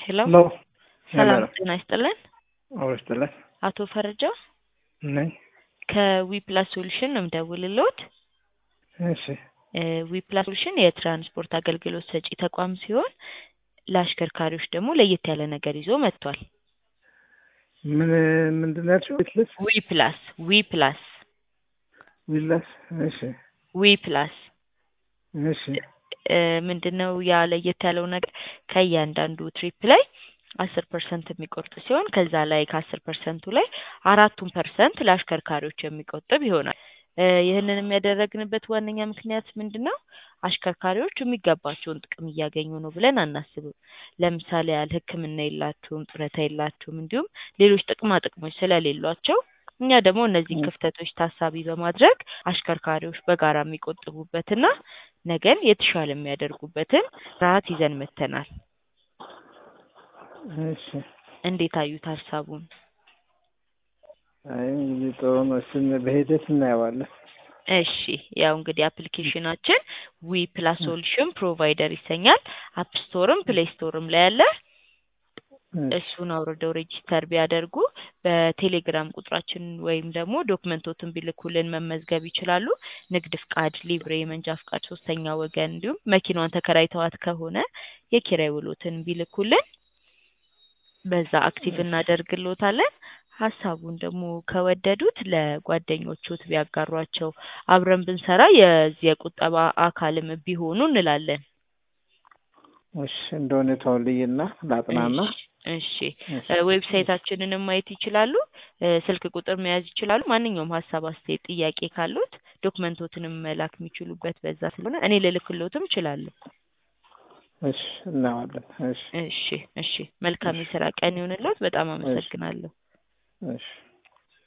ሄሎ ሄሎ ሰላም ሄሎ ጤና ይስጥልን። አውርስትለት አቶ ፈረጃ ነኝ። ከዊፕላስ ሶሉሽን ነው የምደውልልዎት። እሺ ዊፕላስ ሶሉሽን የትራንስፖርት አገልግሎት ሰጪ ተቋም ሲሆን ለአሽከርካሪዎች ደግሞ ለየት ያለ ነገር ይዞ መጥቷል። ምን ምንድን ነው ያልሽው? ዊትለስ ዊፕላስ ዊፕላስ ዊላስ እሺ ዊፕላስ እሺ ምንድን ነው ያ ለየት ያለው ነገር ከእያንዳንዱ ትሪፕ ላይ አስር ፐርሰንት የሚቆርጥ ሲሆን ከዛ ላይ ከአስር ፐርሰንቱ ላይ አራቱን ፐርሰንት ለአሽከርካሪዎች የሚቆጥብ ይሆናል። እ ይህንን የሚያደረግንበት ዋነኛ ምክንያት ምንድን ነው? አሽከርካሪዎች የሚገባቸውን ጥቅም እያገኙ ነው ብለን አናስብም። ለምሳሌ ያህል ሕክምና የላቸውም፣ ጡረታ የላቸውም፣ እንዲሁም ሌሎች ጥቅማ ጥቅሞች ስለሌሏቸው እኛ ደግሞ እነዚህን ክፍተቶች ታሳቢ በማድረግ አሽከርካሪዎች በጋራ የሚቆጥቡበትና ነገን የተሻለ የሚያደርጉበትን ስርዓት ይዘን መጥተናል። እሺ እንዴት አዩት ሀሳቡን? አይ እንግዲህ ጥሩ ነው። እሱን በሂደት እናየዋለን። እሺ ያው እንግዲህ አፕሊኬሽናችን ዊ ፕላስ ሶሉሽን ፕሮቫይደር ይሰኛል። አፕ ስቶርም ፕሌይ ስቶርም ላይ አለ። እሱን አውርደው ሬጂስተር ቢያደርጉ በቴሌግራም ቁጥራችን ወይም ደግሞ ዶክመንቶትን ቢልኩልን መመዝገብ ይችላሉ። ንግድ ፍቃድ፣ ሊብሬ፣ የመንጃ ፍቃድ፣ ሶስተኛ ወገን እንዲሁም መኪናዋን ተከራይተዋት ከሆነ የኪራይ ውሎትን ቢልኩልን በዛ አክቲቭ እናደርግሎታለን። ሀሳቡን ደግሞ ከወደዱት ለጓደኞቹት ቢያጋሯቸው አብረን ብንሰራ የዚህ የቁጠባ አካልም ቢሆኑ እንላለን። እሺ እንደ ሁኔታው ልይና ላጥናና። እሺ ዌብሳይታችንንም ማየት ይችላሉ። እ ስልክ ቁጥር መያዝ ይችላሉ። ማንኛውም ሀሳብ፣ አስተያየት፣ ጥያቄ ካሉት ዶክመንቶትንም መላክ የሚችሉበት በዛ ስለሆነ እኔ ልልክሎትም እችላለሁ። እሺ እናየዋለን። እሺ እሺ እሺ መልካም የስራ ቀን ይሁንልዎት። በጣም አመሰግናለሁ። እሺ